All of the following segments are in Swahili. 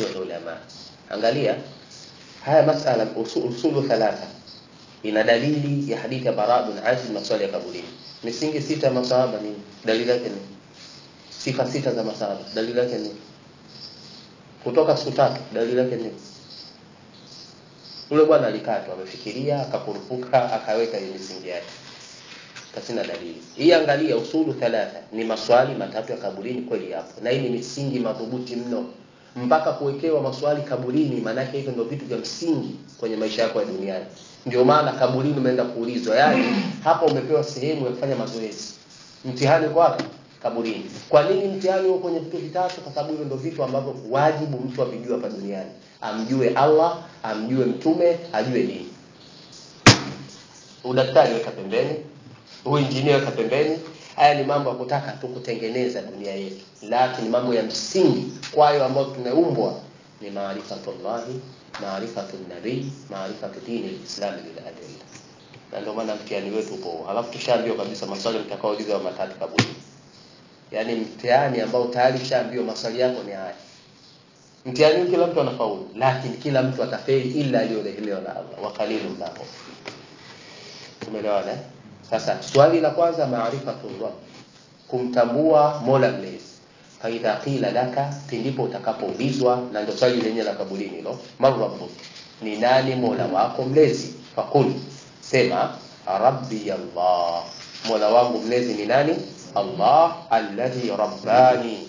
sio ulama angalia haya masala usul, usulu thalatha ina dalili ya hadithi ya bara bin azib maswali ya kaburini misingi sita ya masahaba ni dalili yake ni sifa sita za masahaba dalili yake ni kutoka siku tatu dalili yake ni ule bwana alikaa tu amefikiria akakurupuka akaweka hiyo misingi yake kasina dalili hii angalia usulu thalatha ni maswali matatu ya kaburini kweli hapo na hii ni misingi madhubuti mno mpaka kuwekewa maswali kaburini maanake hivyo ndio vitu vya msingi kwenye maisha yako ya duniani ndio maana kaburini umeenda kuulizwa yaani hapa umepewa sehemu ya kufanya mazoezi mtihani uko wapi kaburini kwa nini mtihani huo kwenye vitu vitatu kwa sababu hivyo ndio vitu ambavyo wajibu mtu avijue hapa duniani amjue allah amjue mtume ajue dini udaktari weka pembeni uinjinia weka pembeni haya ni mambo ya kutaka tu kutengeneza dunia yetu lakini mambo ya msingi kwayo ambayo tumeumbwa ni maarifatullahi maarifatu nabii maarifatu dini lislami liladilla na ndio maana mtihani wetu upo halafu tushaambiwa kabisa maswali mtakaoulizwa matatu kaburi yaani mtihani ambao tayari ushaambiwa maswali yako ni haya mtihani huu kila mtu anafaulu lakini kila mtu atafeli ila aliyorehelewa na allah wakalilu mnapo tumeelewana eh? sasa swali la kwanza maarifatullah kumtambua mola mlezi faidha qila laka pindipo utakapoulizwa na ndio swali lenye la kaburini hilo man rabbuk ni nani mola wako mlezi fakul sema rabbi allah mola wangu mlezi ni nani allah alladhi rabbani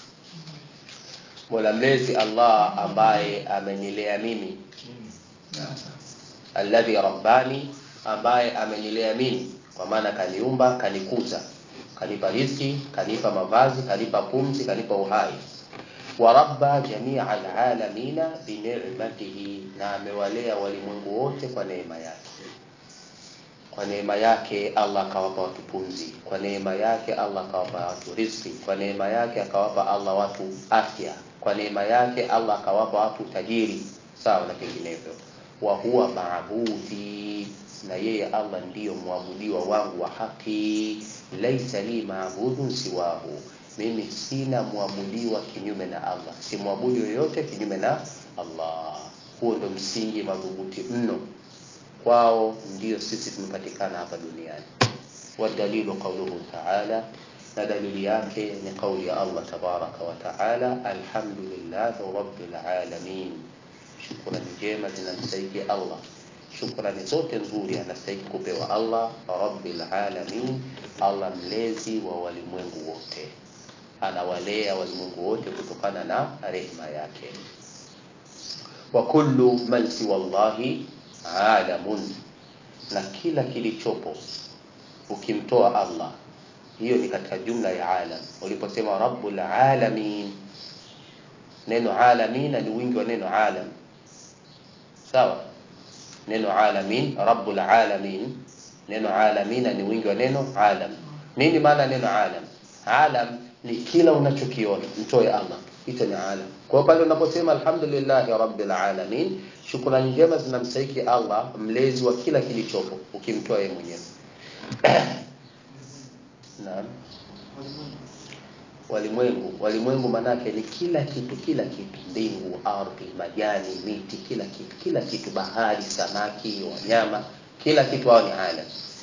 mola mlezi allah ambaye amenilea mimi alladhi rabbani ambaye amenilea mimi kwa maana kaniumba kanikuza kanipa riziki kanipa mavazi kanipa pumzi kanipa uhai wa rabba jamia alalamina binicmatihi na amewalea walimwengu wote kwa neema yake kwa neema yake allah akawapa watu pumzi kwa neema yake allah akawapa watu riziki kwa neema yake akawapa allah watu afya kwa neema yake allah akawapa watu tajiri sawa na vinginevyo wa huwa maabudhi na yeye allah ndiyo mwabudiwa wangu wa haki laisa li maabudun siwahu mimi sina mwabudiwa kinyume na allah si mwabudu yoyote kinyume na allah huo ndo msingi madhubuti mno kwao ndio sisi tumepatikana hapa duniani wadalilu qauluhu taala na dalili yake ni kauli ya allah tabaraka wa taala alhamdulillahi rabbil alamin shukrani njema zinamstahiki allah shukrani zote nzuri anastahili kupewa allah rabbil alamin allah mlezi wa walimwengu wote anawalea walimwengu wote kutokana na rehma yake wa kullu man siwa llahi alamun na kila kilichopo ukimtoa allah hiyo ni katika jumla ya alam uliposema rabbul alamin neno alamina ni wingi wa neno alam sawa neno alamin rabbul alamin neno alamina ni wingi wa neno alam nini maana neno alam alam ni kila unachokiona mtoe allah hicho ni alam kwa pale unaposema alhamdulillahi rabbil alamin shukrani njema zinamstahiki allah mlezi wa kila kilichopo ukimtoa yeye mwenyewe naam walimwengu walimwengu manake ni kila kitu kila kitu mbingu ardhi majani miti kila kitu kila kitu bahari samaki wanyama kila kitu hao ni alam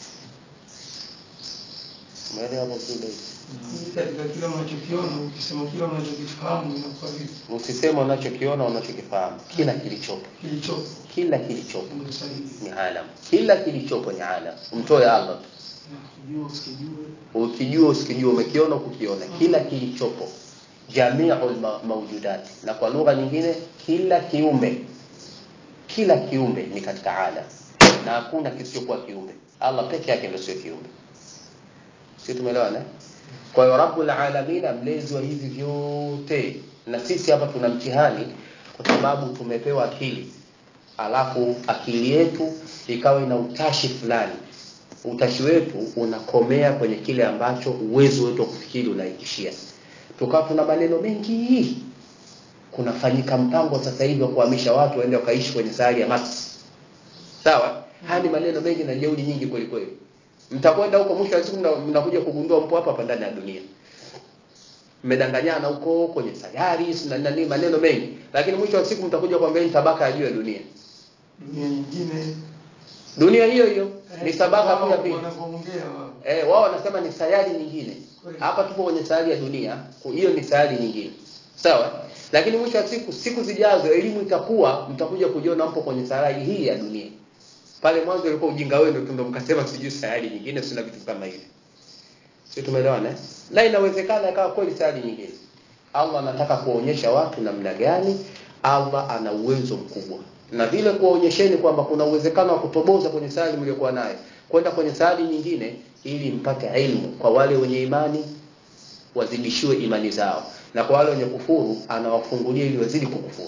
umeelewa hapo vizuri katika kile unachokiona ukisema kile unachokifahamu inakuwa vipi usiseme unachokiona unachokifahamu kila kilichopo kilichopo kila kilichopo ndio sahihi ni alam kila kilichopo ni alam umtoe allah tu kujua usikijue ukijua usikijua umekiona ukukiona kila kilichopo jamiul ma- mawjudati na kwa lugha nyingine kila kiumbe kila kiumbe ni katika alam na hakuna kisichokuwa kiumbe allah peke yake ndio sio kiumbe si tumeelewana eh? kwa hiyo rabbul alamina mlezi wa hivi vyote na sisi hapa tuna mtihani kwa sababu tumepewa akili alafu akili yetu ikawa ina utashi fulani utashi wetu unakomea kwenye kile ambacho uwezo wetu wa kufikiri unaishia tukawa tuna maneno mengi kunafanyika mpango sasa hivi wa kuhamisha watu waende wakaishi kwenye sayari ya Mars sawa haya ni maneno mengi na jeuri nyingi kweli kweli mtakwenda huko mwisho wa siku mna- mnakuja kugundua mpo hapa hapa ndani ya dunia mmedanganyana huko kwenye sayari si na nani maneno mengi lakini mwisho wa siku mtakuja kuambia ni tabaka ya juu ya dunia dunia nyingine dunia hiyo hiyo ni tabaka tu ya pili wanavyoongea wao eh wao wanasema ni sayari nyingine Kweli. hapa tupo kwenye sayari ya dunia kwa hiyo ni sayari nyingine sawa lakini mwisho wa siku siku zijazo elimu itakuwa mtakuja kujiona mpo kwenye sayari hii ya dunia pale mwanzo ilikuwa ujinga wenu tu ndo mkasema sijui sayari nyingine sina vitu kama hivi sio tumeelewana eh? na inawezekana ikawa kweli sayari nyingine Allah anataka kuwaonyesha watu namna gani Allah ana uwezo mkubwa na vile kuwaonyesheni kwamba kuna uwezekano wa kutoboza kwenye sayari mliokuwa nayo kwenda kwenye sayari nyingine ili mpate ilmu kwa wale wenye imani wazidishiwe imani zao na kwa wale wenye kufuru anawafungulia ili wazidi kukufuru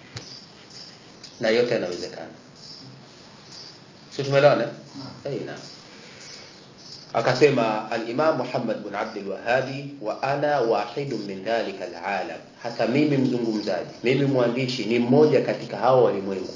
na yote yanawezekana sio tumeelewana eh naam akasema al-Imam Muhammad bin Abdul Wahhabi wa ana wahidun min dhalika al-alam hata mimi mzungumzaji mimi mwandishi ni mmoja katika hao walimwengu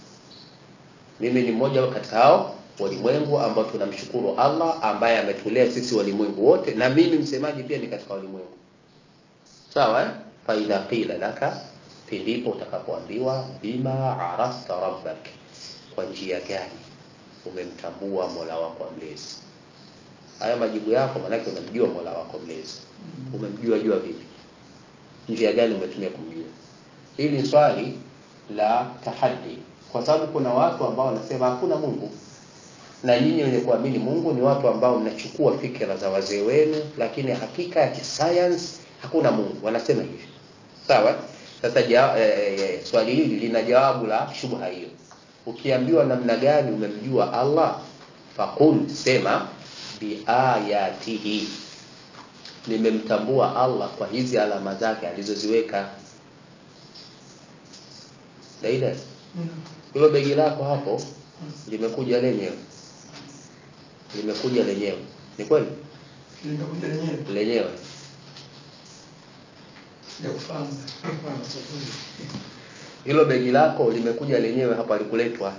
mimi ni mmoja katika hao walimwengu ambao tunamshukuru Allah ambaye ametulea sisi walimwengu wote na mimi msemaji pia ni katika walimwengu sawa eh? fa idha qila laka pindipo utakapoambiwa bima arafta rabbak kwa njia gani umemtambua Mola wako mlezi haya majibu yako manake unamjua Mola wako mlezi umemjua jua vipi njia gani umetumia kumjua hili ni swali la tahaddi kwa sababu kuna watu ambao wanasema hakuna Mungu na nyinyi wenye kuamini Mungu ni watu ambao mnachukua fikra za wazee wenu lakini hakika ya kisayansi hakuna Mungu wanasema hivi sawa sasa ja, eh, eh, swali hili lina jawabu la shubha hiyo ukiambiwa namna gani umemjua Allah faqul sema biayatihi nimemtambua Allah kwa hizi alama zake alizoziweka Daida hilo begi lako hapo limekuja lenyewe limekuja lenyewe ni kweli limekuja lenyewe lenyewe sijakufahamu hilo begi lako limekuja lenyewe hapa likuletwa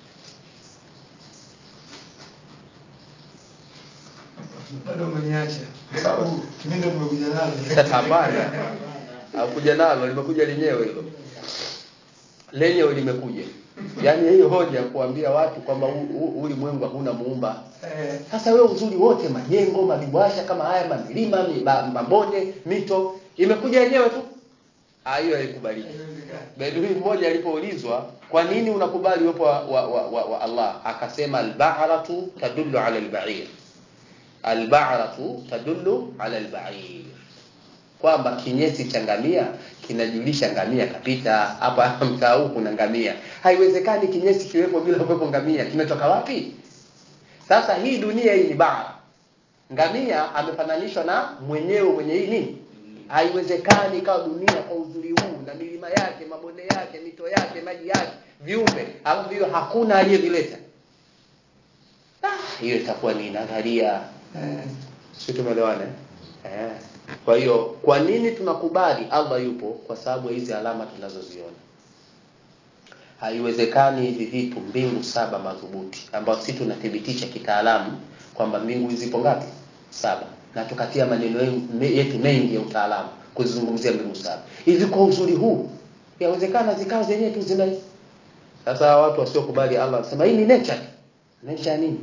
bado umeniacha kwa sababu mimi ndo nimekuja nalo hapana hakuja nalo limekuja lenyewe hilo lenyewe limekuja yaani hiyo hoja ya kuambia watu kwamba u- u- ulimwengu hakuna muumba eh sasa wewe uzuri wote majengo madiwasha kama haya mamilima miba- mabonde mito imekuja yenyewe tu Ah, hiyo haikubaliki haiwezekani Bedui mmoja alipoulizwa kwa nini unakubali uwepo wa, wa, wa, wa, wa Allah akasema al-ba'ratu tadullu ala al-ba'ir al-ba'ratu tadullu ala al-ba'ir kwamba kinyesi cha ngamia kinajulisha ngamia kapita hapa mtaa huu kuna ngamia haiwezekani kinyesi kiwepo bila kuwepo ngamia kimetoka wapi sasa hii dunia hii ni bara ngamia amefananishwa na mwenyewe mwenye hii nini haiwezekani ikawa dunia kwa uzuri huu na milima yake mabonde yake mito yake maji yake viumbe alafu hiyo hakuna aliyevileta ah, hiyo itakuwa ni nadharia eh si tumeelewana eh? eh. kwa hiyo kwa nini tunakubali Allah yupo kwa sababu ya hizi alama tunazoziona haiwezekani hivi vitu mbingu saba madhubuti ambao sisi tunathibitisha kitaalamu kwamba mbingu zipo ngapi saba na tukatia maneno ye- yetu mengi ya utaalamu kuzizungumzia mbingu saba hivi kwa uzuri huu yawezekana zikawa zenyewe tu zina sasa watu wasiokubali Allah wanasema hii ni nature nature nini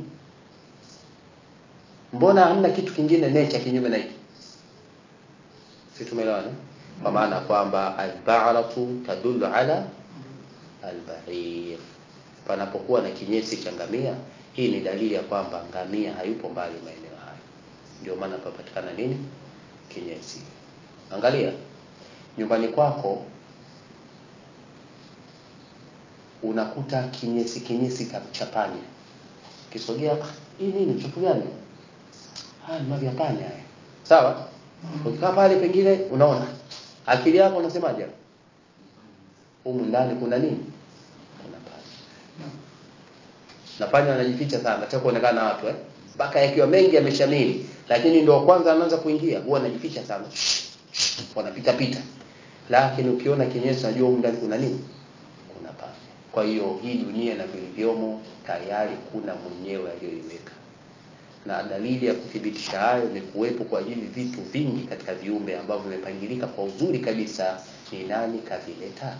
mbona hamna kitu kingine nature kinyume na hiki si tumeelewana kwa maana kwamba al-ba'ratu tadullu ala al-ba'ir panapokuwa na kinyesi cha ngamia hii ni dalili ya kwamba ngamia hayupo mbali maeneo hayo ndio maana papatikana nini kinyesi angalia nyumbani kwako unakuta kinyesi kinyesi ka- cha panya kisogea "Ah, hii nini chupu gani haya ni mavi ya panya haya sawa ukikaa pale pengine unaona akili yako unasemaje humu ndani kuna nini kuna panya na panya wanajificha sana nataka kuonekana na watu eh mpaka yakiwa mengi yameshamili lakini ndio kwanza anaanza kuingia huwa anajificha sana wanapita pita lakini ukiona kinyesi unajua humu ndani kuna nini kuna panya kwa hiyo hii dunia na vilivyomo tayari kuna mwenyewe aliyoiweka na dalili ya kuthibitisha hayo ni kuwepo kwa hivi vitu vingi katika viumbe ambavyo vimepangilika kwa uzuri kabisa ni nani kavileta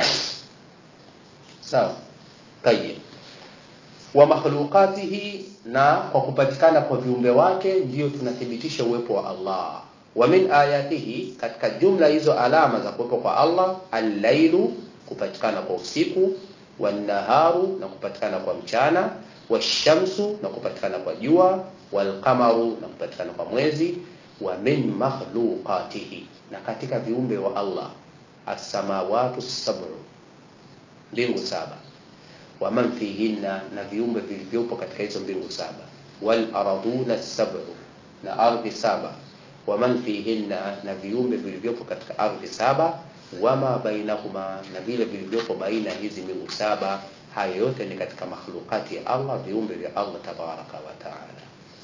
sawa tayeb wa makhluqatihi na kwa kupatikana kwa viumbe wake ndiyo tunathibitisha uwepo wa Allah wa min ayatihi katika jumla hizo alama za kuwepo kwa Allah al-lailu kupatikana kwa usiku wan-naharu na kupatikana kwa mchana washamsu na kupatikana kwa jua walqamaru na kupatikana kwa mwezi wa min makhluqatihi na katika viumbe wa Allah as-samawati sab'u mbingu saba wa man fihinna na viumbe vilivyopo katika hizo mbingu saba wal araduna sab'u na ardhi saba wa man fihinna na viumbe vilivyopo katika ardhi saba wama bainahuma na vile vilivyopo baina hizi mbingu saba hayo yote ni katika makhlukati ya Allah viumbe vya Allah tabaraka wa taala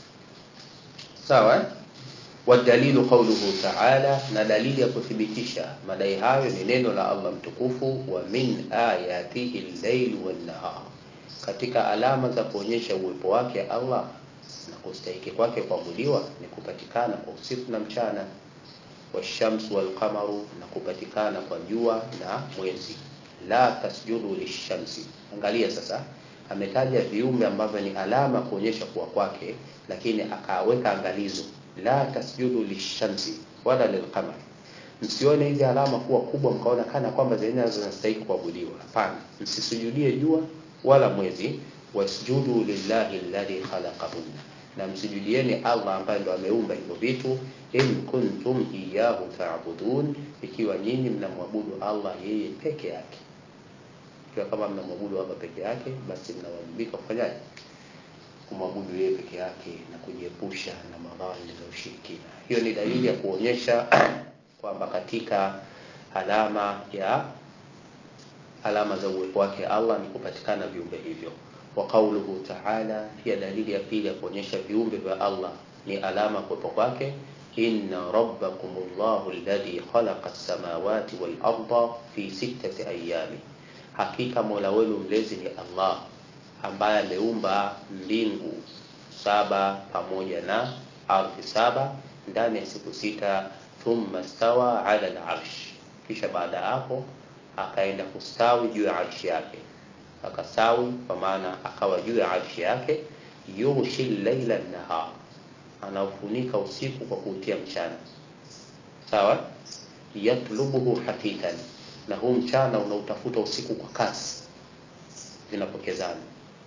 sawa eh? wadalilu qauluhu taala na dalili ya kuthibitisha madai hayo ni neno la Allah mtukufu wa min ayatihi al-layl wan-nahar katika alama za kuonyesha uwepo wake Allah na kustahiki kwake kuabudiwa ni kupatikana kwa usiku na mchana washamsu walqamaru na kupatikana kwa jua na mwezi la tasjudu lishamsi angalia sasa ametaja viumbe ambavyo ni alama kuonyesha kuwa kwake lakini akaweka angalizo la tasjudu lishamsi wala lilqamar msione hizi alama kuwa kubwa mkaona kana kwamba zenyewe zinastahili kuabudiwa hapana msisujudie jua wala mwezi wasjudu lillahi alladhi khalaqahunna na msujudieni Allah ambaye ndo ameumba hivyo vitu in kuntum iyyahu ta'budun ikiwa nyinyi mnamwabudu Allah yeye peke yake ikiwa kama mnamwabudu Allah peke yake basi mnawajibika kufanyaje kumwabudu yeye peke yake na kujiepusha na madhara za ushirikina hiyo ni dalili ya kuonyesha kwamba katika alama ya alama za uwepo wake Allah ni kupatikana viumbe hivyo wa qauluhu ta'ala pia dalili ya pili ya kuonyesha viumbe vya Allah ni alama kuwepo kwake inna rabbakumullahu alladhi khalaqa as-samawati wal arda fi sittati ayami hakika mola wenu mlezi ni Allah ambaye ameumba mbingu saba pamoja na ardhi saba ndani ya siku sita thumma stawa ala al-arsh kisha baada ya hapo akaenda kustawi juu ya arshi yake akasawi kwa maana akawa juu ya arshi yake yughshi laila nahar anaufunika usiku kwa kuutia mchana sawa yatlubuhu hafitan na huu mchana unautafuta usiku kwa kasi vinapokezana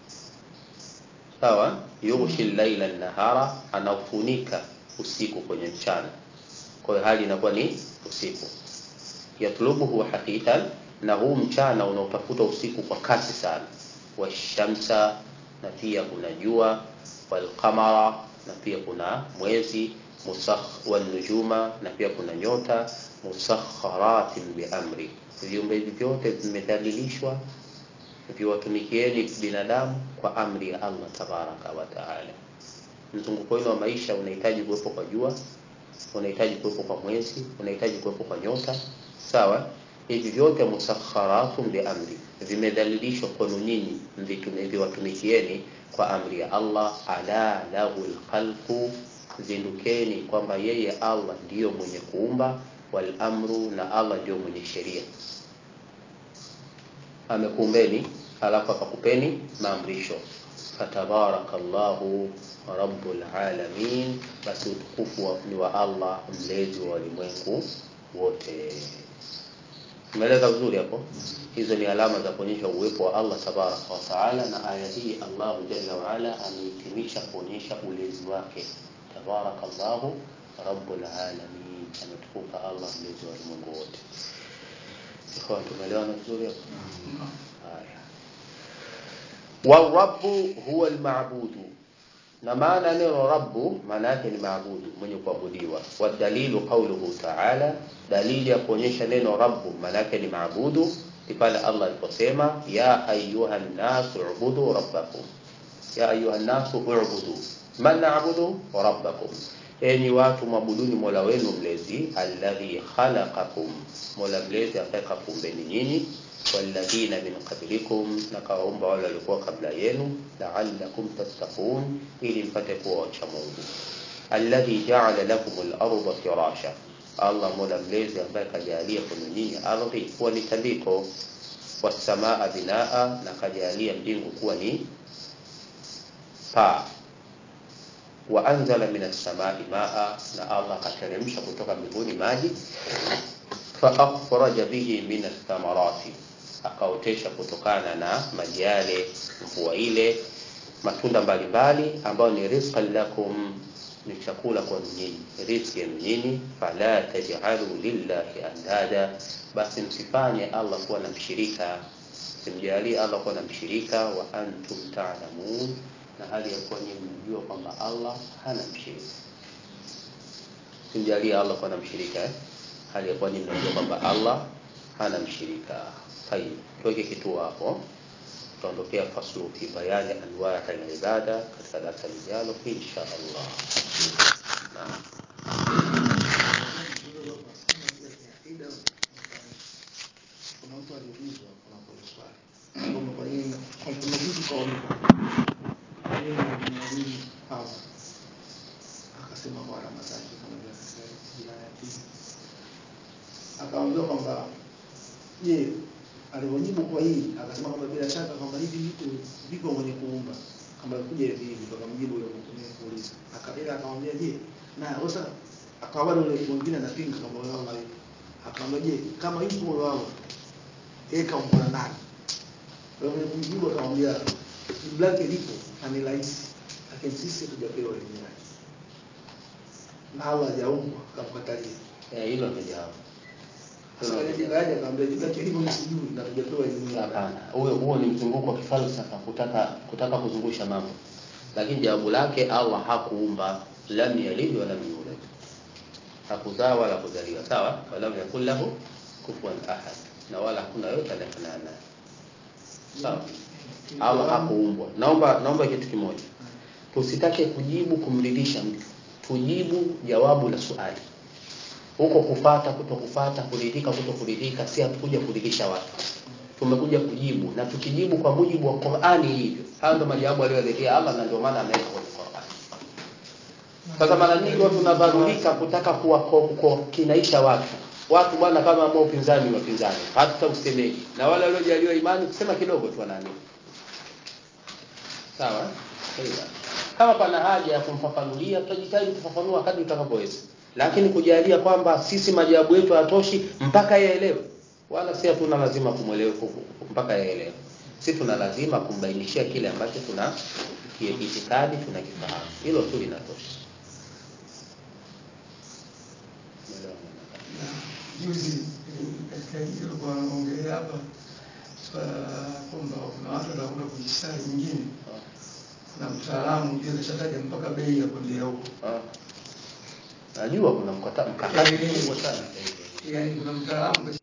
sawa yughshi laila nahara anaufunika usiku kwenye mchana kwa hiyo hali inakuwa ni usiku yatlubuhu hafitan na huu mchana unaotafuta usiku kwa kasi sana washamsa na pia kuna jua walqamara na pia kuna mwezi musakh wanujuma na pia kuna nyota musakharatin biamri viumbe hivi vyote vimedhalilishwa viwatumikieni binadamu kwa amri ya Allah tabaraka wa taala mzunguko wenu wa maisha unahitaji kuwepo kwa jua unahitaji kuwepo kwa mwezi unahitaji kuwepo kwa nyota sawa hivi vyote musakharatun biamri vimedhalilishwa kwenu nyinyi viwatumikieni kwa amri ya Allah ala lahu lkhalqu zindukeni kwamba yeye Allah ndiyo mwenye kuumba wal amru na Allah ndiyo mwenye sheria amekuumbeni alafu akakupeni maamrisho fatabarakallahu rabbul alamin basi utukufu ni wa Allah mlezi wa walimwengu wote Umeeleza vizuri hapo. Hizo ni alama za kuonyesha uwepo wa Allah tabaraka wa taala, na aya hii Allah jalla wa ala amehitimisha kuonyesha ulezi wake. Tabarakallahu rabbul alamin, ametukuka Allah mlezi wa ulimwengu wote. Ikhwan, tumeelewana vizuri hapo? Haya. Warabbu huwa almabudu na maana neno rabbu maana yake ni maabudu mwenye kuabudiwa wadalilu qauluhu ta'ala dalili ya kuonyesha neno rabbu maana yake ni maabudu ni pale Allah aliposema ya ayuha nasu ubudu rabbakum ya ayuha nasu ubudu man na'budu rabbakum enyi watu mwabuduni mola wenu mlezi alladhi khalaqakum mola mlezi ambaye kakumbeni nyinyi walladhina min qablikum na kawaumba wale walikuwa kabla yenu la'allakum tattaqun ili mpate kuwa wacha Mungu alladhi ja'ala lakum al-ardha firasha Allah mola mlezi ambaye kajalia kwenu nyinyi ardhi kuwa ni tandiko wasamaa binaa na kajalia mbingu kuwa ni paa wa anzala minas samai maa na Allah akateremsha kutoka mbinguni maji fa akhraja bihi minas thamarati akaotesha kutokana na maji yale mvua ile matunda mbalimbali ambayo ni rizqan lakum ni chakula kwa nyinyi riziki yenu nyinyi fala taj'alu lillahi andada basi msifanye Allah kuwa na mshirika simjalie Allah kuwa na mshirika wa antum ta'lamun na hali ya kuwa nyinyi mnajua kwamba Allah hana mshirika simjalie Allah kuwa na mshirika eh? hali ya kuwa nyinyi mnajua kwamba Allah hana mshirika tayib tuweke kituo hapo tutaondokea faslu fi bayani anwaa al-ibada katika darasa lijalo insha Allah naam kuna mtu aliulizwa kuna kwa swali kwamba kwa nini kwa kuna vitu kwa kwa nini mwalimu hapa akasema kwa Ramadhani kama vile akasema jina ya pili akaambia kwamba je alivyojibu kwa hii akasema kwamba bila shaka kwamba hivi vitu viko mwenye kuumba kama kuja hivi hivi akamjibu yule mwenye kuuliza akaenda akamwambia je na sasa akawa bado yule mwingine anapinga kama wao Allah akamwambia je kama yupo wao yeye kaumbwa nani kwa hiyo kumjibu akamwambia jibu lake lipo na ni rahisi lakini sisi hatujapewa elimu yake na Allah hajaumbwa akamkatalia eh hilo ndio jawabu sasa ile jibu lake akamwambia jibu lake lipo ni sijui na hatujapewa elimu yake hapana huo huo ni mzunguko wa kifalsafa kutaka kutaka kuzungusha mambo lakini jawabu lake Allah hakuumba lam yalid wa lam yulad hakuzaa wala kuzaliwa sawa wala yakul lahu kufuwan ahad na wala hakuna yote anayefanana naye sawa Allah hakuumbwa naomba naomba kitu kimoja tusitake kujibu kumridhisha mtu tujibu jawabu la swali huko kufata kutokufata kuridhika kutokuridhika si hatukuja kuridhisha watu tumekuja kujibu na tukijibu kwa mujibu wa Qur'ani hivyo hayo ndio majawabu aliyoletea Allah na ndio maana ameweka kwenye Qur'ani sasa mara nyingi watu tunadharurika kutaka kuwa kwa kinaisha watu watu bwana kama ambao upinzani wa upinzani hata usemeji na wale waliojaliwa imani kusema kidogo tu wanani sawa Sawa. kama pana haja ya kumfafanulia tutajitahidi kufafanua kadri tutakavyoweza lakini kujalia kwamba sisi majawabu yetu hayatoshi mpaka yaelewe wala si hatuna lazima kumwelewe mpaka yaelewe si tuna lazima kumbainishia kile ambacho tuna kiitikadi tunakifahamu hilo tu linatosha juzi katika hilo kwa ongelea hapa swala la kwamba kuna watu watakwenda kujisali nyingine na mtaalamu juu kashataja mpaka bei ya kuendea huko Ah. najua kuna mkata- mkakati mkubwa sana yaani kuna mtaalamu